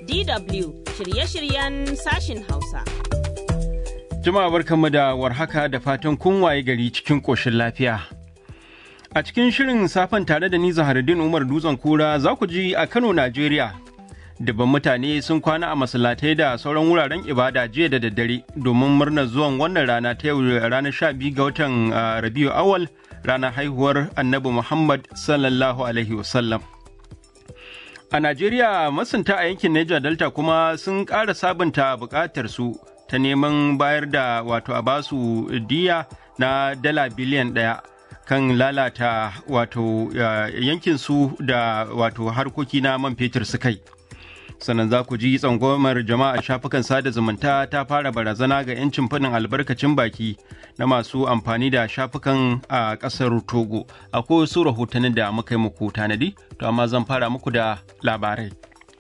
DW shirye-shiryen sashin Hausa. Jama'a barkanmu da warhaka da fatan kun waye gari cikin ƙoshin lafiya. A cikin shirin safen tare da ni Zaharuddin Umar Dutsen Kura za ku ji a Kano, Najeriya. Dubban mutane sun kwana a masallatai da sauran wuraren ibada jiya da daddare domin murnar zuwan wannan rana ta yau ranar sha biyu ga watan Rabiu Awal ranar haihuwar Annabi Muhammad sallallahu alaihi wasallam. A Najeriya masunta a yankin Niger Delta kuma sun ƙara sabunta buƙatar su ta neman bayar da wato a basu diya na dala biliyan ɗaya kan lalata wato yankin su da wato harkoki na man fetur su kai. sannan za ku ji tsangomar jama'a shafukan sada zumunta ta fara barazana ga 'yancin faɗin albarkacin baki na masu amfani da shafukan a ƙasar togo akwai wasu rahotannin da muka yi muku tanadi to amma zan fara muku da labarai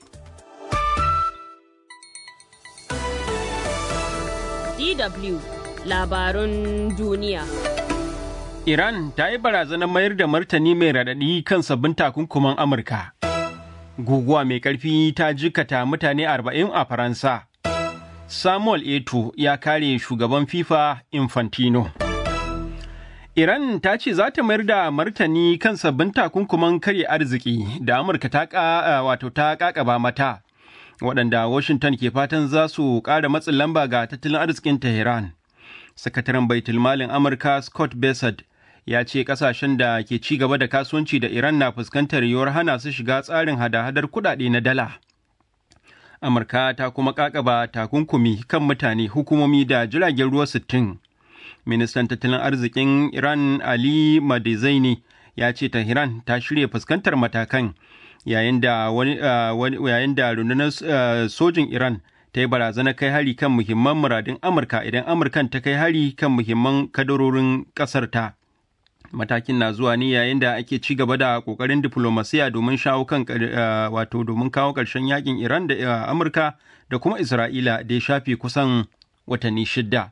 DW labarun duniya. Iran ta yi barazanar mayar da martani mai raɗaɗi kan sabbin takunkuman Amurka. guguwa mai ƙarfi ta jikata mutane arba'in a Faransa. Samuel Eto ya kare shugaban FIFA Infantino. Iran ta ce za ta mayar da martani kan sabbin takunkuman karya arziki da Amurka ta wato ta kakaba mata, waɗanda Washington ke fatan za su ƙara matsin lamba ga tattalin arzikin Tehran. Sakataren Baitulmalin Amurka Scott Bessent ya ce kasashen da ke ci gaba da kasuwanci da Iran na fuskantar yiwuwar hana su shiga tsarin hada-hadar kudade na dala. Amurka ta kuma kakaba takunkumi kan mutane hukumomi da jiragen ruwa sittin. Ministan tattalin arzikin Iran Ali Madizaini ya ce Tehran ta shirya fuskantar matakan yayin da yayin da rundunar sojin Iran ta yi barazanar kai hari kan muhimman muradin Amurka idan Amurkan ta kai hari kan muhimman kadarorin ƙasar ta. matakin na zuwa ne yayin da ake ci gaba da kokarin diplomasiya domin shawo kan wato domin kawo ƙarshen yakin Iran da Amurka da kuma Isra'ila da ya shafe kusan watanni shidda.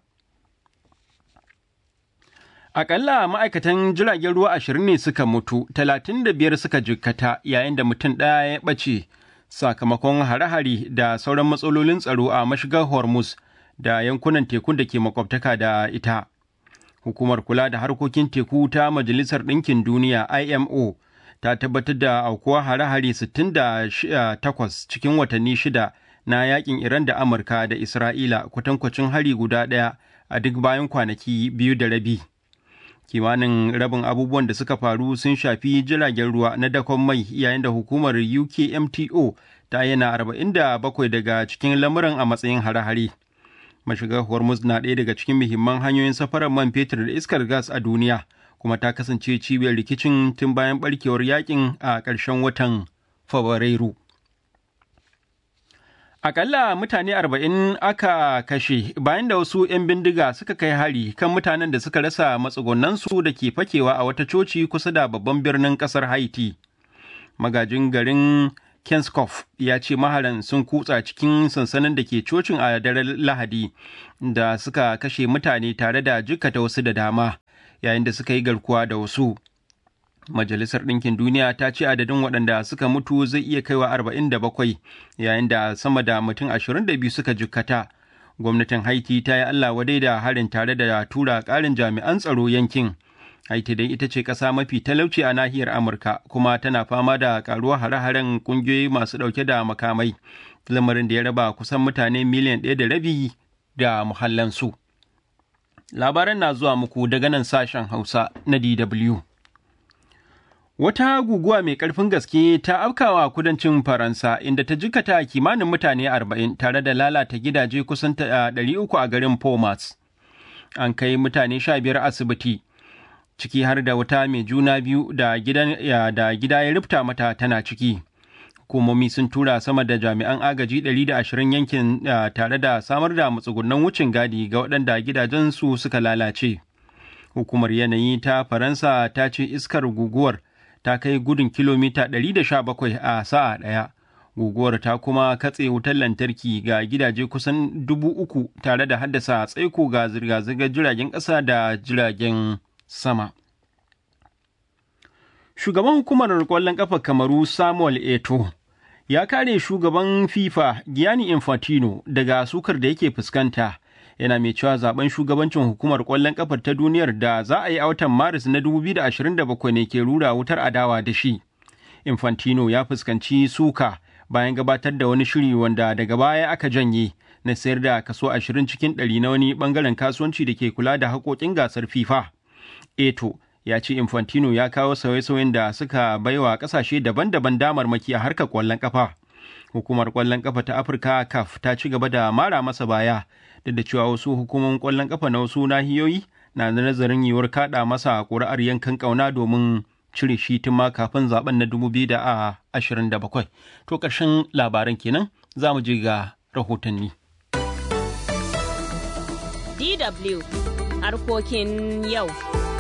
Akalla ma'aikatan jiragen ruwa ashirin ne suka mutu, talatin da biyar suka jikkata yayin da mutum ɗaya ya ɓace sakamakon hare-hare da sauran matsalolin tsaro a mashigar Hormuz da yankunan tekun da ke makwabtaka da ita. hukumar kula da harkokin teku ta majalisar ɗinkin duniya imo ta tabbatar da aukuwa hare-hare 68 cikin watanni shida na yakin iran da amurka da isra'ila kwatankwacin hari guda ɗaya a duk bayan kwanaki biyu da rabi kimanin rabin abubuwan da suka faru sun shafi jiragen ruwa na dakon mai yayin da hukumar ukmto ta yana 47 daga cikin lamuran a matsayin hare-hare mashigar hormuz na ɗaya daga cikin muhimman hanyoyin safarar man fetur da iskar gas a duniya kuma ta kasance cibiyar rikicin tun bayan barkewar yakin a ƙarshen watan fabrairu akalla mutane arba'in aka kashe bayan da wasu 'yan bindiga suka kai hari kan mutanen da suka rasa matsugunansu da ke fakewa a wata coci kusa da babban birnin ƙasar haiti magajin garin Kenskoff ya ce maharan sun kutsa cikin sansanin da ke cocin a daren Lahadi da suka kashe mutane tare da jikkata wasu da dama yayin da suka yi garkuwa da wasu. Majalisar Ɗinkin Duniya ta ce adadin waɗanda suka mutu zai iya kaiwa arba'in da bakwai yayin da sama da mutum ashirin da biyu suka jikkata. Gwamnatin Haiti ta yi Allah wadai da harin tare da tura ƙarin jami'an tsaro yankin. Haiti dai ita ce ƙasa mafi talauci a nahiyar Amurka kuma tana fama da ƙaruwar hare-haren ƙungiyoyi masu ɗauke da makamai, lamarin da ya raba kusan mutane miliyan ɗaya da rabi da muhallansu. Labaran na zuwa muku daga nan sashen Hausa na DW. Wata guguwa mai ƙarfin gaske ta afkawa kudancin Faransa inda ta jikata kimanin mutane arba'in tare da lalata gidaje kusan ɗari uku a garin Pomas. An kai mutane sha biyar asibiti. ciki har da wata mai juna biyu da da gida ya rufta mata tana ciki. Hukumomi sun tura sama da jami'an agaji 120 yankin tare da samar da matsugunan wucin gadi ga waɗanda gidajensu suka lalace. Hukumar yanayi ta Faransa ta ce iskar guguwar ta kai gudun kilomita 117 a sa'a ɗaya. Guguwar ta kuma katse wutar lantarki ga gidaje kusan dubu uku tare da haddasa tsaiko ga zirga-zirgar jiragen ƙasa da jiragen sama. Shugaban hukumar ƙwallon ƙafa Kamaru Samuel Eto ya kare shugaban FIFA Gianni Infantino daga sukar da yake fuskanta. Yana mai cewa zaben shugabancin hukumar ƙwallon ƙafar ta duniyar da za a yi a watan Maris na 2027 ne ke rura wutar adawa da shi. Infantino ya fuskanci suka bayan gabatar da wani shiri wanda daga baya aka janye na sayar da kaso 20 cikin 100 na wani bangaren kasuwanci da ke kula da haƙoƙin gasar FIFA. Eto ya ce Infantino ya kawo sauye-sauyen da suka baiwa ƙasashe daban-daban damarmaki a harkar ƙwallon ƙafa. Hukumar ƙwallon ƙafa ta Afirka CAF ta ci gaba da mara masa baya duk da cewa wasu hukumomin ƙwallon ƙafa na wasu nahiyoyi na da nazarin yiwuwar kaɗa masa ƙuri'ar yankan ƙauna domin cire shi tun ma kafin zaben na 2027. To ƙarshen labaran kenan za mu je ga rahotanni. DW harkokin yau.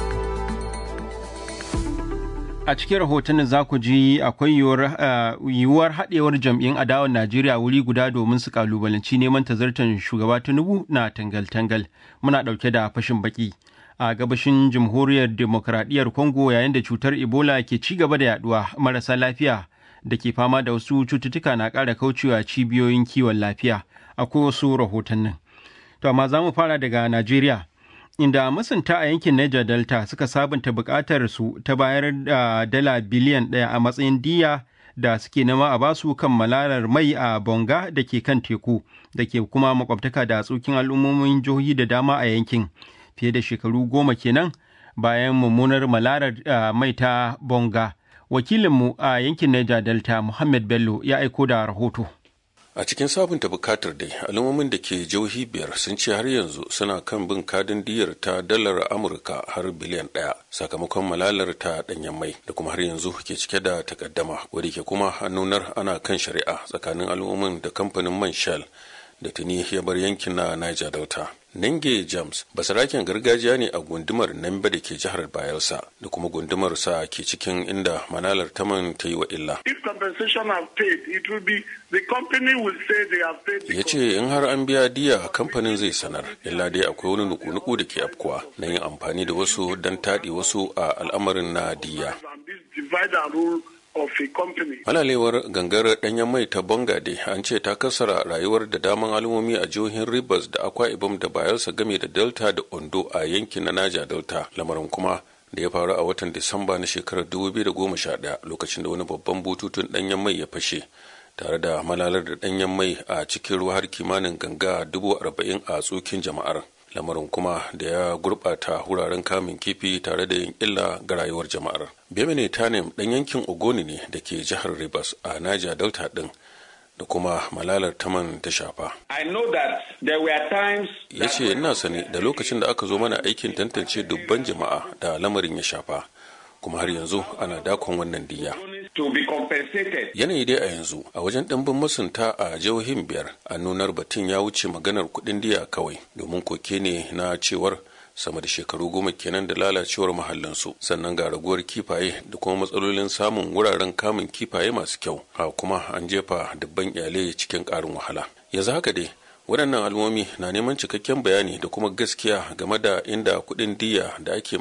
A cikin rahotannin za ku ji akwai yiwuwar haɗewar jam'in adawar Najeriya wuri guda domin su kalubalanci neman tazartar shugaba Tinubu na tangal-tangal. Muna ɗauke da fashin baki. a gabashin jamhuriyar demokradiyyar congo yayin da cutar ebola ke ci gaba da yaduwa marasa lafiya da ke fama da wasu cututtuka na ƙara kaucewa cibiyoyin kiwon lafiya akwai wasu rahotannin to amma za mu fara daga najeriya inda masunta a yankin niger delta suka sabunta buƙatar su ta bayar da dala biliyan ɗaya a matsayin diya da suke nema a basu kan malalar mai a bonga da ke kan teku da ke kuma makwabtaka da tsokin al'ummomin jihohi da dama a yankin fiye da shekaru goma kenan bayan mummunar malarar mai ta bonga wakilinmu a yankin Niger Delta Muhammad Bello ya aiko da rahoto. a cikin sabunta bukatar dai al'ummomin da ke jihohi biyar sun ce har yanzu suna kan bin kadin diyar ta dalar amurka har biliyan ɗaya sakamakon malalar ta ɗanyen mai da kuma har yanzu ke cike da takaddama wadda ke kuma nunar ana kan shari'a tsakanin al'ummomin da kamfanin man shell da tuni ya bar yankin na niger delta Nenge James basaraken gargajiya ne a gundumar Nambe da ke jihar Bayelsa da kuma gundumar sa ke cikin inda manalar taman ta yi wa illa. Ya ce in har an biya diya kamfanin zai sanar, illa dai akwai wani nuku-nuku da ke afkuwa na yin amfani da wasu don taɗi wasu a al'amarin na diya. Malalewar gangar ɗanyen mai ta Bangade an ce ta kasara rayuwar da daman al'ummomi a jihohin Rivers da Akwa Ibom da Bayelsa game da Delta da Ondo a yankin na Naja Delta. Lamarin kuma da ya faru a watan Disamba na shekarar 2011 lokacin da wani babban bututun ɗanyen mai ya fashe. tare da malalar da ɗanyen mai a cikin ruwa har kimanin ganga dubu arba'in a tsokin jama'ar lamarin kuma da ya gurɓata wuraren kamun kifi tare da yin illa ga rayuwar jama'ar bemene tanem ɗan yankin ogoni ne da ke jihar rivers a niger delta ɗin da kuma malalar taman ta shafa ya ce ina sani da lokacin da aka zo mana aikin tantance dubban jama'a da lamarin ya shafa kuma har yanzu ana dakon wannan diya. Yanayi dai a yanzu a wajen ɗimbin masunta a jihohin biyar a nunar batun ya wuce maganar kuɗin diya kawai domin koke ne na cewar sama da shekaru goma kenan da lalacewar mahallinsu sannan ga raguwar kifaye da kuma matsalolin samun wuraren kamun kifaye masu kyau a kuma an jefa dubban iyalai cikin ƙarin wahala yanzu haka dai waɗannan al'ummomi na neman cikakken bayani da kuma gaskiya game da inda kuɗin diya da ake